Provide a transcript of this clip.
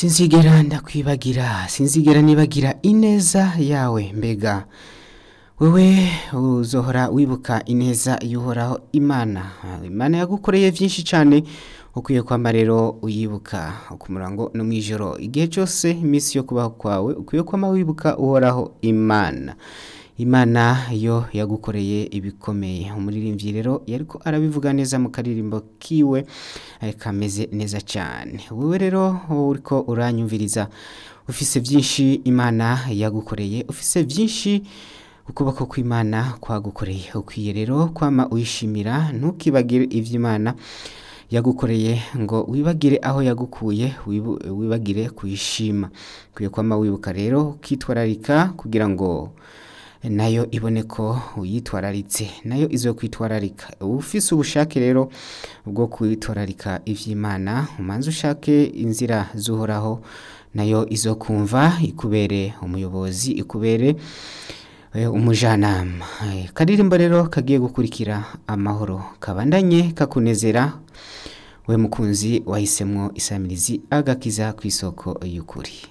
sinzigera ndakwibagira sinzigera nibagira ineza yawe mbega wewe uzohora wibuka ineza y'uhoraho imana imana yagukoreye byinshi cyane ukwiye kwamba rero uyibuka ku murango no mu ijoro igihe cyose iminsi yo kubaho kwawe ukwiye kwama wibuka uhoraho imana imana yo yagukoreye ibikomeye umuririmbyi rero yariko arabivuga neza mu karirimbo kiwe kameze neza cyane wowe rero uriko uranyumviriza ufise byinshi imana yagukoreye ufise byinshi ukuboko kw'imana kwagukoreye ukwiye rero kwama uyishimira ntukibagire iby'imana yagukoreye ngo wibagire aho yagukuye wibagire kuyishima ukwiye kwama wibuka rero ukitwararika kugira ngo nayo ibone ko uyitwararitse nayo izo kwitwararika ufise ubushake rero bwo kwitwararika iby'imana umanze ushake inzira zuhoraho nayo izo kumva ikubere umuyobozi ikubere umujanama karirimbo rero kagiye gukurikira amahoro kabandanye kakunezera we mukunzi wahisemwo isamirizi agakiza ku isoko y'ukuri